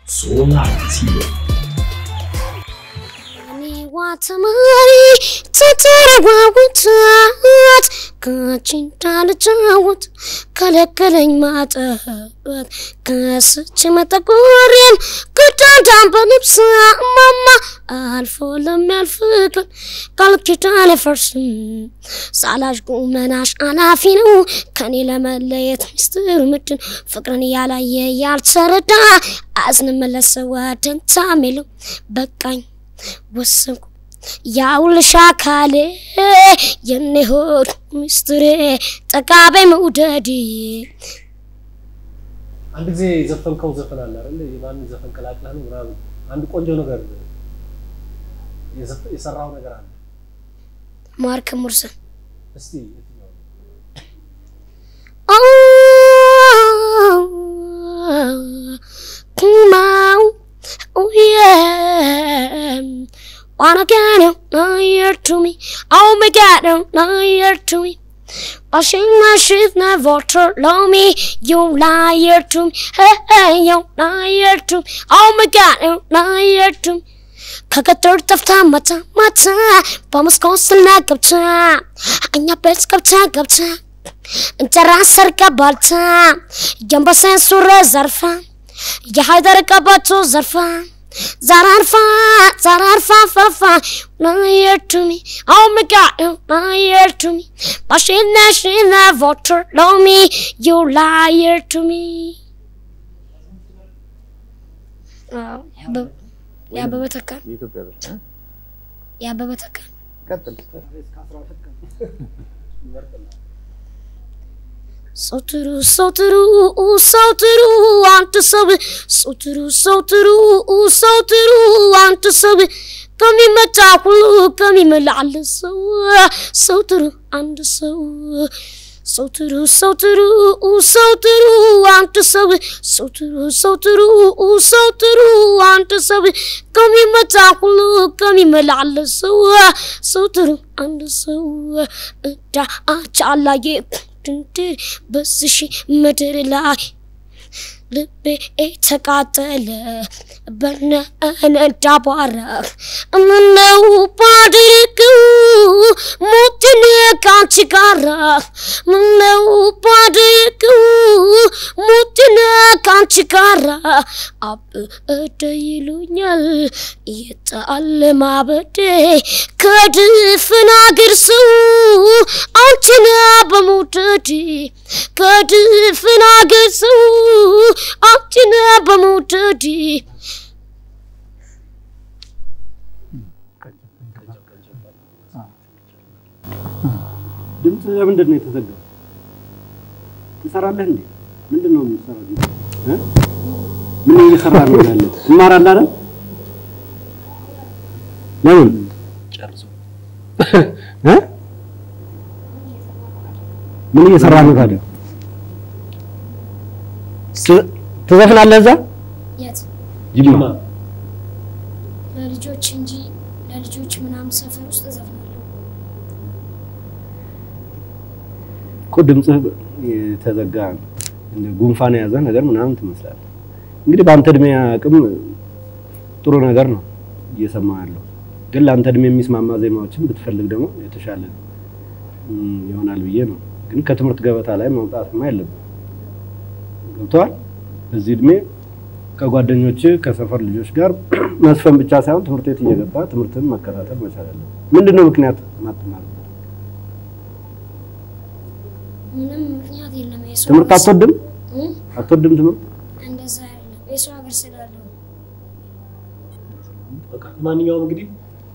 Solar TV. ተማሪ ተተረዋውታት ከአንቺ እንዳልጫወት ከለከለኝ ማጠበት ከስች መጠቆሬን ግዳዳን በልብስ እማማ አልፎ ለሚያልፍ ቀን ቃል ኪዳን አይፈርስም ሳላሽ ቁመናሽ አላፊ ነው ከኔ ለመለየት ሚስጥር ምድን ፍቅርን ያላየ ያልተረዳ አዝንመለሰ ወደንታ ሚለው በቃኝ ወሰንኩ ያውልሽ አካሌ የኔ ሆድ ሚስጥሬ ጠቃበኝ መውደድ አንድ ጊዜ የዘፈንከው ዘፈን አለ አይደል? የማንን ዘፈን ቀላቅለህ ነው ምናምን አንድ ቆንጆ ነገር የዘፈ- የሰራው ነገር አለ። ማርክ ሙርሰን እስቲ የትኛው ነው? Come oh yeah. Wanna get it, liar to me. Oh my god, oh, liar to me. Washing my sheets, never love me. You liar to me. Hey, hey, you liar to me. Oh my god, you liar to me. ከገጠር ጠፍታ መታ ማታ በመስኮት ስላ ገብታ እኛ ቤት ገብታ ገብታ እንጀራ ሰርቃ ባልታ የአንበሳን ሱሪ ዘርፋ የሀይደር ቀበቶ ዘርፋ ዘራርፋ ዘራርፋ ፈፋ liar to me oh my god you liar to me but she never she never told me you liar to me አዎ፣ ያበበ- ያበበ ተካ የኢትዮጵያ ዘፈን ያበበ ተካ ቀጥል። ሰው ጥሩ ሰው ጥሩ ሰው ጥሩ አንተ ሰብ ሰው ጥሩ ሰው ጥሩ ሰው ጥሩ አንተ ሰብ ከሚመጣ ሁሉ ከሚመላል ሰው ሰው ጥሩ አንድ ሰው ሰው ጥሩ ሰው ጥሩ ሰው ጥሩ አንተ ሰብ ሰው ጥሩ ሰው ጥሩ ሰው ጥሩ አንተ ሰብ ከሚመጣ ሁሉ ከሚመላል ሰው ሰው ጥሩ አንድ ሰው እዳ አቻላየ ድንድር በዝሽ ምድር ላይ ልቤ ተቃጠለ በነነዳ ባራ ምነው ባድርግው ሞትን ካንቺ ጋራ ምነው ባድርግው ሞትን ካንቺ ጋራ አብደ ይሉኛል የጣል ማበዴ ከድፍን አገር ሰው አንቺን በመውደድ ከድፍን አገር ሰው አንቺን በመውደድ ድምፅ ለምንድን ነው የተዘጋው? ትሰራለህ እንዴ? ምንድን ነው የምትሰራው? እ? ምን እየሰራ ነው ያለ? ትማራለህ አይደል? ለምን ጨርሶ እ? ምን እየሰራ ነው ታዲያ? ት- ትዘፍናለህ እዛ የት ጅማ? ለልጆች እንጂ ለልጆች ምናምን ሰፈር ውስጥ እዘፍናለሁ። እኮ ድምፅህ የተዘጋ እንደ ጉንፋን የያዘ ነገር ምናምን ትመስላለህ። እንግዲህ በአንተ እድሜ አቅም ጥሩ ነገር ነው እየሰማ ያለው፣ ግን ለአንተ እድሜ የሚስማማ ዜማዎችን ብትፈልግ ደግሞ የተሻለ እም፣ ይሆናል ብዬ ነው። ግን ከትምህርት ገበታ ላይ መውጣትማ የለብም። ገብተዋል። በዚህ እድሜ ከጓደኞች ከሰፈር ልጆች ጋር መስፈን ብቻ ሳይሆን ትምህርት ቤት እየገባ ትምህርትን መከታተል መቻል አለብህ። ምንድን ነው ምክንያት ማትማር? ምንም ምክንያት የለም። የሰው ትምህርት ሀገር አትወድም? እ? አትወድም ትምህርት? እንደዛ አይደለም። የሰው ሀገር ስላለው በቃ ማንኛውም እንግዲህ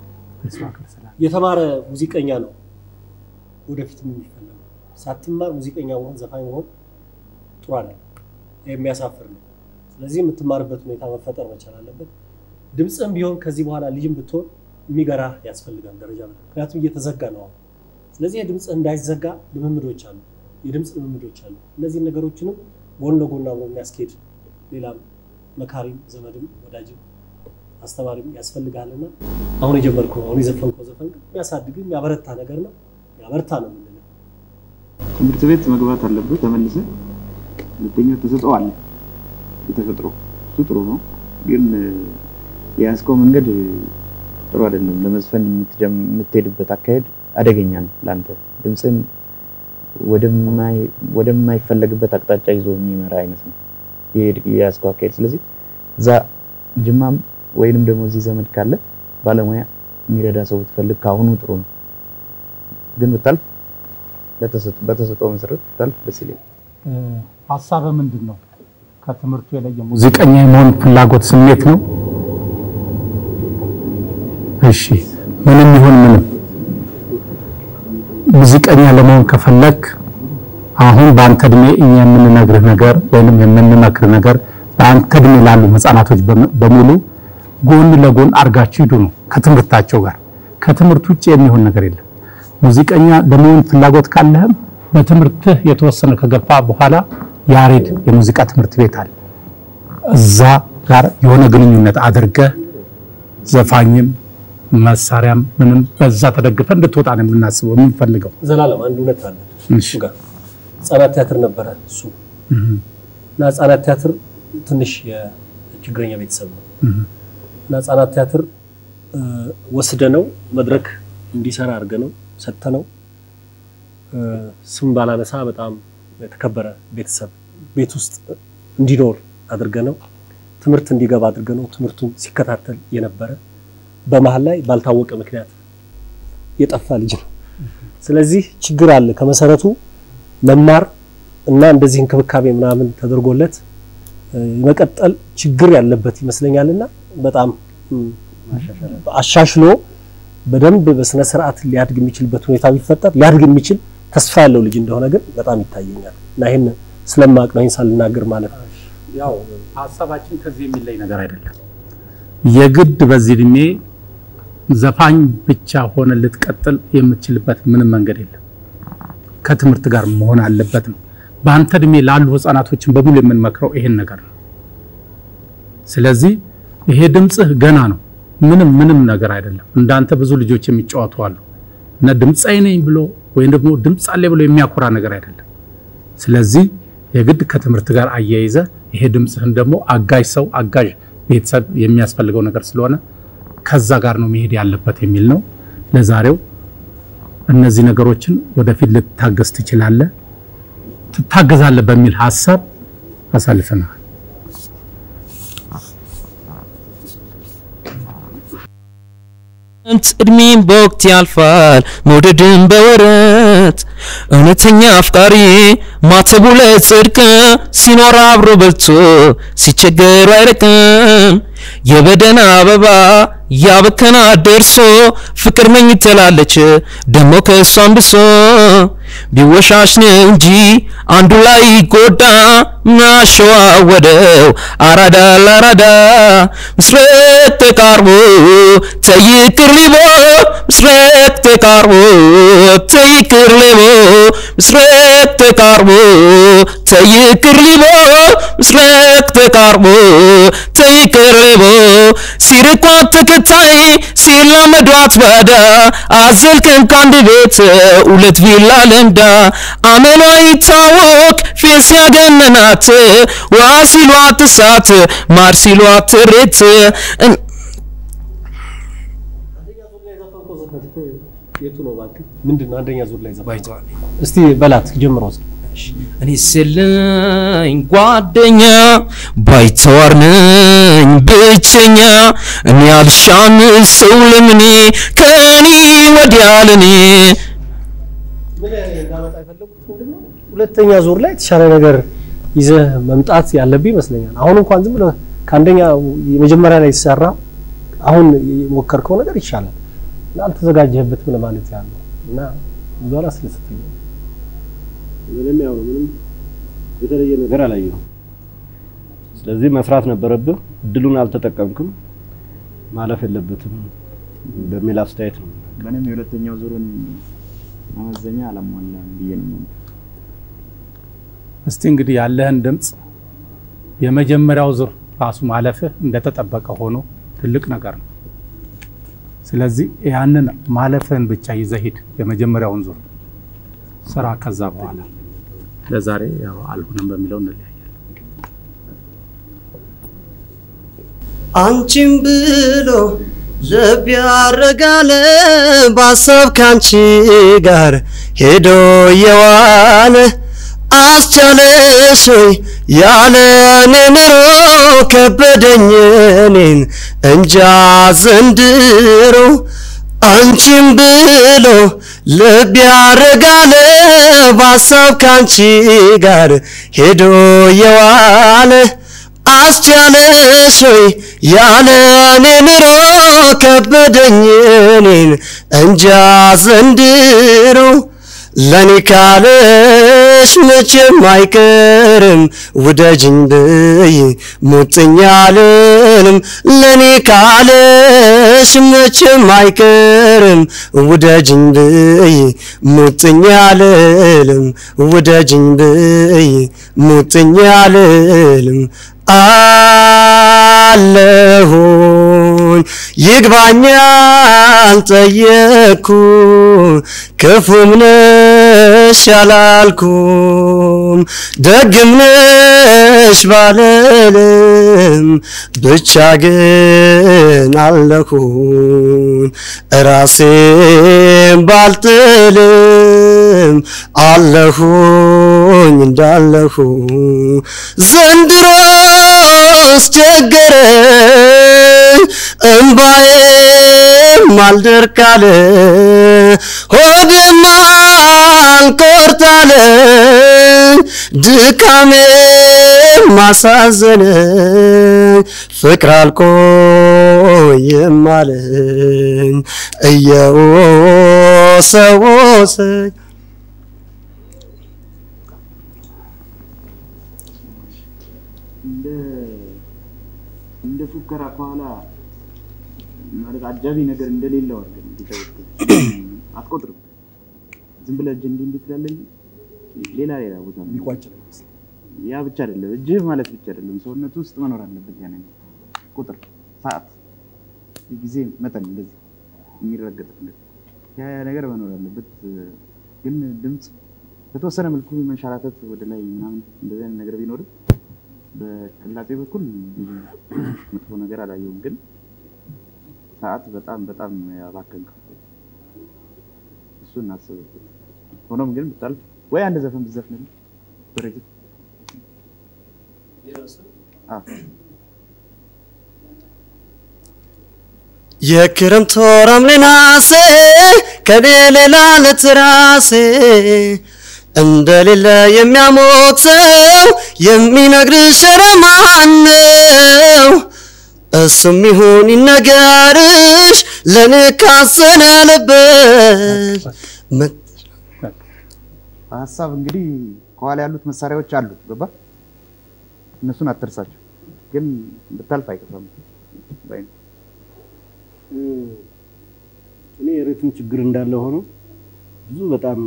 የተማረ ሙዚቀኛ ነው ወደፊት የሚፈለገው። ሳትማር ሙዚቀኛ መሆን ዘፋኝ መሆን ጥሩ አለ፣ የሚያሳፍር ነው። ስለዚህ የምትማርበት ሁኔታ መፈጠር መቻል አለበት። ድምፅም ቢሆን ከዚህ በኋላ ልጅም ብትሆን የሚገራህ ያስፈልጋል ደረጃ በደረጃ። ምክንያቱም እየተዘጋ ነው አሁን። ስለዚህ የድምፅ እንዳይዘጋ ልምምዶች አሉ፣ የድምፅ ልምምዶች አሉ። እነዚህን ነገሮችንም ጎን ለጎን አብሮ የሚያስኬድ ሌላም መካሪም ዘመድም ወዳጅም አስተማሪም ያስፈልጋልና አሁን የጀመርከው አሁን የዘፈንከው ዘፈን ግን የሚያሳድግ የሚያበረታ ነገር ነው። ያበርታ ነው የምንለው። ትምህርት ቤት መግባት አለብህ ተመልሰህ። ሁለተኛ ተሰጥኦ አለ የተፈጥሮ እሱ ጥሩ ነው። ግን የያዝከው መንገድ ጥሩ አይደለም። ለመዝፈን የምትጀም- የምትሄድበት አካሄድ አደገኛ ነው ለአንተ። ድምፅን ወደማይ- ወደማይፈለግበት አቅጣጫ ይዞ የሚመራ አይነት ነው የሄድ- የያዝከው አካሄድ። ስለዚህ እዛ ጅማም ወይንም ደግሞ እዚህ ዘመድ ካለ ባለሙያ የሚረዳ ሰው ብትፈልግ ከአሁኑ ጥሩ ነው። ግን ብታልፍ ለተሰጥ- በተሰጠው መሰረት ብታልፍ ደስ ይለኛል። ሀሳብ ምንድን ነው? ከትምህርቱ የለየ ሙዚቀኛ የመሆን ፍላጎት ስሜት ነው። እሺ፣ ምንም ይሁን ምንም ሙዚቀኛ ለመሆን ከፈለክ አሁን በአንተ እድሜ እኛ የምንነግርህ ነገር ወይንም የምንመክርህ ነገር በአንተ እድሜ ላሉ ህፃናቶች በም- በሙሉ ጎን ለጎን አርጋችሁ ሂዱ ነው ከትምህርታቸው ጋር። ከትምህርት ውጭ የሚሆን ነገር የለም። ሙዚቀኛ ለመሆን ፍላጎት ካለህም በትምህርትህ የተወሰነ ከገፋ በኋላ ያሬድ የሙዚቃ ትምህርት ቤት አለ። እዛ ጋር የሆነ ግንኙነት አድርገህ ዘፋኝም መሳሪያም ምንም በዛ ተደግፈ እንድትወጣ ነው የምናስበው የምንፈልገው። ዘላለም አንድ እውነት አለ እሺ። እሱ ጋር ህጻናት ቲያትር ነበረ እሱ እና ህጻናት ቲያትር ትንሽ የችግረኛ ቤተሰብ ነው እና ህጻናት ቲያትር እ፣ ወስደነው መድረክ እንዲሰራ አድርገነው ሰጥተነው እ፣ ስም ባላነሳ በጣም የተከበረ ቤተሰብ ቤት ውስጥ እንዲኖር አድርገነው ትምህርት እንዲገባ አድርገነው ትምህርቱን ሲከታተል የነበረ በመሀል ላይ ባልታወቀ ምክንያት የጠፋ ልጅ ነው። ስለዚህ ችግር አለ ከመሰረቱ መማር እና እንደዚህ እንክብካቤ ምናምን ተደርጎለት እ፣ የመቀጠል ችግር ያለበት ይመስለኛልና በጣም እም፣ አሻሽሎ በደንብ በስነ ስርዓት ሊያድግ የሚችልበት ሁኔታ ቢፈጠር ሊያድግ የሚችል ተስፋ ያለው ልጅ እንደሆነ ግን በጣም ይታየኛል እና ይህን ስለማቅ ነው ይህን ሳልናገር ማለት ነው። ያው ሀሳባችን ከዚህ የሚለይ ነገር አይደለም። የግድ በዚህ እድሜ ዘፋኝ ብቻ ሆነ ልትቀጥል የምትችልበት ምንም መንገድ የለም። ከትምህርት ጋር መሆን አለበት ነው። በአንተ እድሜ ላሉ ህፃናቶችን በሙሉ የምንመክረው ይሄን ነገር ነው። ስለዚህ ይሄ ድምፅህ ገና ነው። ምንም ምንም ነገር አይደለም። እንዳንተ ብዙ ልጆች የሚጫወቱ አሉ እና ድምፃዊ ነኝ ብሎ ወይም ደግሞ ድምፅ አለ ብሎ የሚያኮራ ነገር አይደለም። ስለዚህ የግድ ከትምህርት ጋር አያይዘ ይሄ ድምፅህን ደግሞ አጋዥ ሰው አጋዥ ቤተሰብ የሚያስፈልገው ነገር ስለሆነ ከዛ ጋር ነው መሄድ ያለበት የሚል ነው። ለዛሬው እነዚህ ነገሮችን ወደፊት ልትታገዝ ትችላለህ፣ ትታገዛለህ በሚል ሀሳብ አሳልፈናል። እድሜም በወቅት ያልፋል መውደድን በወረት እውነተኛ አፍቃሪ ማተቡ ለጽድቅ ሲኖር አብሮ በልቶ ሲቸገሩ አይርቅም የበደን አበባ ያበከና ደርሶ ፍቅር ነኝ ትላለች ደሞ ከእሷም ብሶ ቢወሻሽ ነው እንጂ አንዱ ላይ ጎዳ ማሸዋወደው አራዳ ለአራዳ ምስረቅ ተቃርቦ ተይቅር ሊቦ ምስረቅ ተቃርቦ ተይቅር ሊቦ ምስረቅ ተቃርቦ ተይቅር ሊቦ ምስረቅ ተቃርቦ ተይቅር ሊቦ ሲርቋት ተከታይ ሲላመዷት ባዳ አዘልከን ከአንድ ቤት ሁለት ቪላ ለምዳ አመሏ ይታወቅ ፌስ ያገነናት ውሃ ሲሏት እሳት ማር ሲሏት ሬት እን- የቱ ነው እባክህ? ምንድን ነው አንደኛ ዙር ላይ ዘፋኝ እስቲ በላት ጀምረው እስኪ። እኔ ስለኝ ጓደኛ ባይተዋር ነኝ ብቸኛ እኔ አልሻም ሰው ለምኔ ከኔ ወዲያ ለኔ ምን እንዳመጣ የፈለጉት ምንድን ነው? ሁለተኛ ዙር ላይ የተሻለ ነገር ይዘህ መምጣት ያለብህ ይመስለኛል። አሁን እንኳን ዝም ብለህ ከአንደኛ የመጀመሪያ ላይ ሲሰራ አሁን የሞከርከው ነገር ይሻላል እና አልተዘጋጀህበትም ለማለት ያለው እና ብዙ አላስደሰተኝም። ምንም ያው ነው፣ ምንም የተለየ ነገር አላየሁም። ስለዚህ መስራት ነበረብህ፣ እድሉን አልተጠቀምክም፣ ማለፍ የለበትም በሚል አስተያየት ነው። ምንም የሁለተኛው ዙርን መመዘኛ አላሟላም ብዬ ነው የማምነው። እስቲ እንግዲህ ያለህን ድምፅ የመጀመሪያው ዙር ራሱ ማለፍህ እንደተጠበቀ ሆኖ ትልቅ ነገር ነው። ስለዚህ ያንን ማለፍህን ብቻ ይዘህ ሂድ። የመጀመሪያውን ዙር ስራ። ከዛ በኋላ ለዛሬ ያው አልሆነም በሚለው እንለያያለን። አንቺን ብሎ ልብ ያረጋለ በሀሳብ ካንቺ ጋር ሄዶ የዋለ አስቻለሽ ሆይ ያለ እኔ ኑሮ ከበደኝ እኔን እንጃ ዘንድሮ አንቺን ብሎ ልብ ያረጋለ በሀሳብ ካንቺ ጋር ሄዶ የዋለ አስቻለሽ ሆይ ያለ እኔ ኑሮ ከበደኝ እኔን እንጃ ዘንድሮ ለኔ ካለሽ መቼም አይቀርም ውደጅኝ ብይ ሙጥኝ አልልም ለኔ ካለሽ መቼም አይቀርም ውደጅኝ ብይ ሙጥኝ አልልም ውደጅኝ ብይ ሙጥኝ አልልም አለሁኝ ይግባኛል ጠየቅኩ ክፉም ነሽ ያላልኩም ደግም ነሽ ባልልም ብቻ ግን አለሁኝ ራሴን ባልጥልም አለሁኝ እንዳለሁ ዘንድሮስ ቸገረኝ እምባዬም አልደርቃለ ሆዴም አልቆርጣለኝ ድካሜም ማሳዘነኝ ፍቅር አልቆየም አለኝ እየወሰወሰኝ እንደ እንደ ፉከራ ከኋላ ማለት አጃቢ ነገር እንደሌለው አድርገን እንዲተወጡ አትቆጥርም። ዝም ብለህ እጅ እንዲህ እንዲህ ትላለህ እንጂ ሌላ ሌላ ቦታ ነው የሚቋጭ ነው ይመስል ያ ብቻ አይደለም፣ እጅህ ማለት ብቻ አይደለም፣ ሰውነቱ ውስጥ መኖር አለበት። ያ ነገር ቁጥር፣ ሰዓት፣ የጊዜ መጠን እንደዚህ የሚረገጥ ነገር ያ ያ ነገር መኖር አለበት። ግን ድምፅ በተወሰነ መልኩ መንሸራተት ወደ ላይ ምናምን እንደዚህ አይነት ነገር ቢኖርም በቅላጤ በኩል ብዙ መጥፎ ነገር አላየሁም። ግን ሰዓት በጣም በጣም ያባከንከው እሱን እናስብበት። ሆኖም ግን ብታልፍ ወይ አንድ ዘፈን ብትዘፍንልን በረጅም አዎ የክረምት ወር ሐምሌ ነሐሴ ከኔ ሌላ ለትራሴ እንደሌለ የሚያሞቅ ሰው የሚነግርሽ ኧረ ማን ነው? እሱም ይሁን ይነገርሽ ለእኔ ካዘነ ልብሽ መ- ሀሳብ እንግዲህ ከኋላ ያሉት መሳሪያዎች አሉ። ገባ? እነሱን አትርሳቸው። ግን ብታልፍ አይከፋም ባይ ነው። እኔ የሪትም ችግር እንዳለ ሆኖ ብዙ በጣም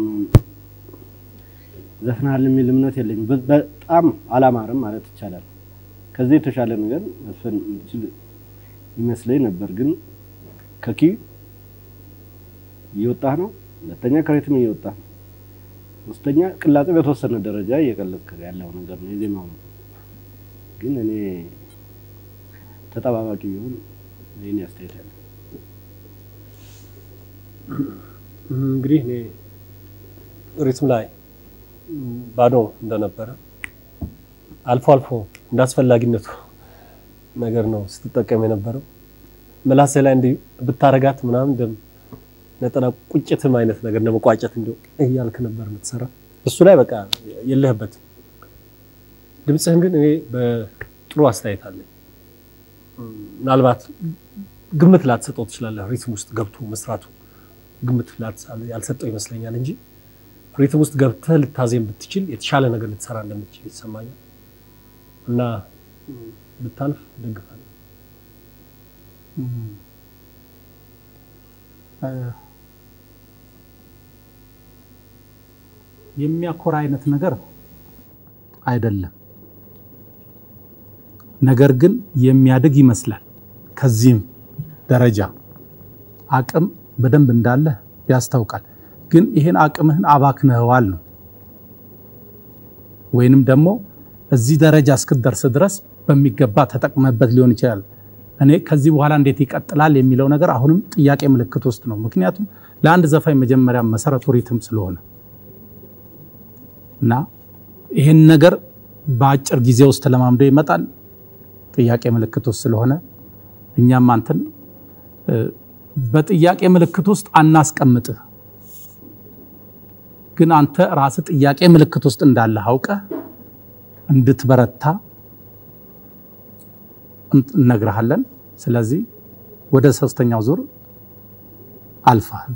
ዘፍናል የሚል እምነት የለኝም። በ- በጣም አላማረም ማለት ይቻላል። ከዚህ የተሻለ ነገር መስፈን የምችል ይመስለኝ ነበር፣ ግን ከኪ እየወጣህ ነው። ሁለተኛ ከሪትም እየወጣህ ነው። ሶስተኛ ቅላጤ በተወሰነ ደረጃ እየቀለጥክ ያለው ነገር ነው የዜማው ነው። ግን እኔ ተጠባባቂ ቢሆን ይህን አስተያየት ያለ እንግዲህ እኔ ሪትም ላይ ባዶ እንደነበረ አልፎ አልፎ እንደ አስፈላጊነቱ ነገር ነው ስትጠቀም የነበረው። ምላሴ ላይ እንዲህ ብታረጋት ምናምን እንደም ነጠላ ቁጭትም አይነት ነገር እንደ መቋጨት እንዲሁ እያልክ ነበር የምትሰራ። እሱ ላይ በቃ የለህበትም። ድምፅህን ግን እኔ በጥሩ አስተያየት አለኝ። ምናልባት ግምት ላትሰጠው ትችላለህ። ሪትም ውስጥ ገብቶ መስራቱ ግምት ላትሳለ- ያልሰጠው ይመስለኛል እንጂ ሪትም ውስጥ ገብተህ ልታዜም ብትችል የተሻለ ነገር ልትሰራ እንደምትችል ይሰማኛል እና ም፣ ብታልፍ ደግፋለሁ። የሚያኮራ አይነት ነገር አይደለም። ነገር ግን የሚያድግ ይመስላል። ከዚህም ደረጃ አቅም በደንብ እንዳለ ያስታውቃል። ግን ይህን አቅምህን አባክነኸዋል ነው ወይንም ደግሞ እዚህ ደረጃ እስክትደርስ ድረስ በሚገባ ተጠቅመበት ሊሆን ይችላል። እኔ ከዚህ በኋላ እንዴት ይቀጥላል የሚለው ነገር አሁንም ጥያቄ ምልክት ውስጥ ነው። ምክንያቱም ለአንድ ዘፋኝ መጀመሪያ መሰረቱ ሪትም ስለሆነ እና ይህን ነገር በአጭር ጊዜ ውስጥ ተለማምዶ ይመጣል ጥያቄ ምልክት ውስጥ ስለሆነ እኛም አንተን እ፣ በጥያቄ ምልክት ውስጥ አናስቀምጥህ፣ ግን አንተ ራስህ ጥያቄ ምልክት ውስጥ እንዳለህ አውቀህ እንድትበረታ እን- እነግርሃለን። ስለዚህ ወደ ሶስተኛው ዙር አልፈሃል።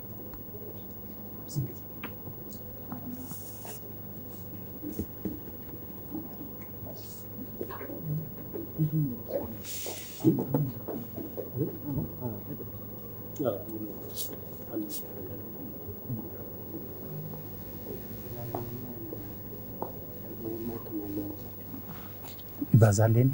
ይበዛል የኔ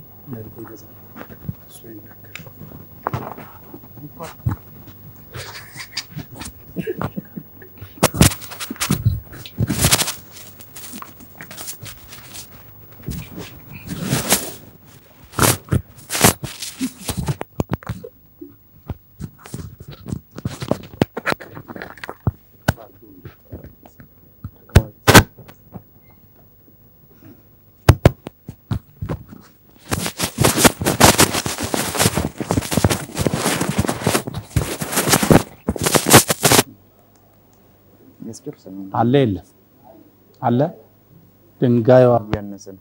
ያስጨርሰን ነው አለ የለም አለ ድንጋዩ እያነሰን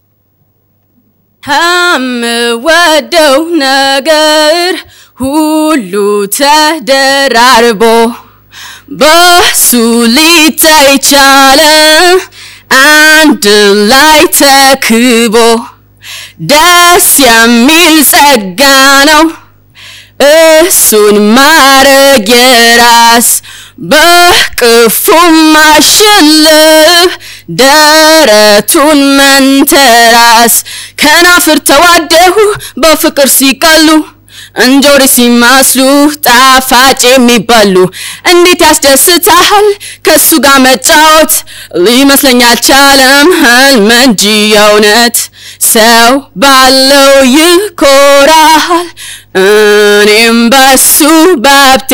ከምወደው ነገር ሁሉ ተደራርቦ በሱ ሊታይ ቻለ አንድ ላይ ተክቦ ደስ የሚል ጸጋ ነው እሱን ማረግ የራስ በቅፉ ማሸለብ ደረቱን መንተራስ ከናፍር ተዋደሁ በፍቅር ሲቀሉ እንጆሪ ሲመስሉ ጣፋጭ የሚበሉ እንዴት ያስደስታል ከሱ ጋር መጫወት ሊመስለኝ አልቻለም ህልም እንጂ የእውነት ሰው ባለው ይኮራል እኔም በሱ ባብቴ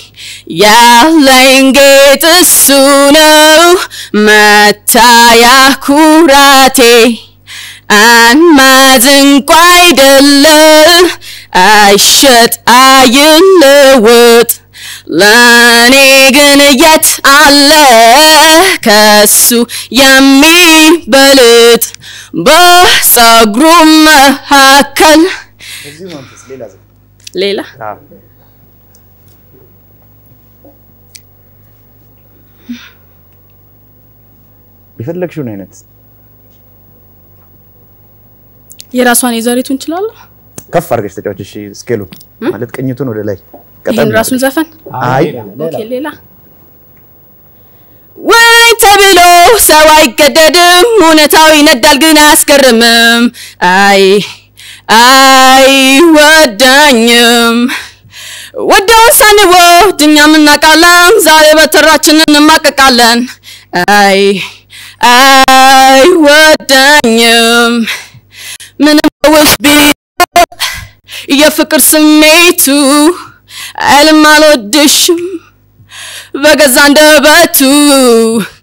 ያለኝ ጌጥ እሱ ነው መታያ ኩራቴ አንማዝ እንኳ አይደለም አይሸጥ አይለወጥ ለእኔ ግን የት አለ ከሱ የሚበልጥ በጸጉሩ መካከል በዚሁ መንፈስ ሌላ ዘ ሌላ የፈለግሽውን አይነት የራሷን የዘሪቱ እንችላለሁ ከፍ አድርገሽ ተጫዋች። እሺ ስኬሉ ማለት ቅኝቱን ወደ ላይ ይህን ራሱን ዘፈን አይ ኦኬ ሌላ ወይ ተብሎ ሰው አይገደድም፣ እውነታው ይነዳል ግን አያስገርምም። አይ አይወዳኝም ወደውን ሳንወድ እኛም እናውቃለን፣ ዛሬ በተራችን እንማቀቃለን። አይ አይወዳኝም ምንም ውስጥ ቢል የፍቅር ስሜቱ አይልም አልወድሽም በገዛ አንደበቱ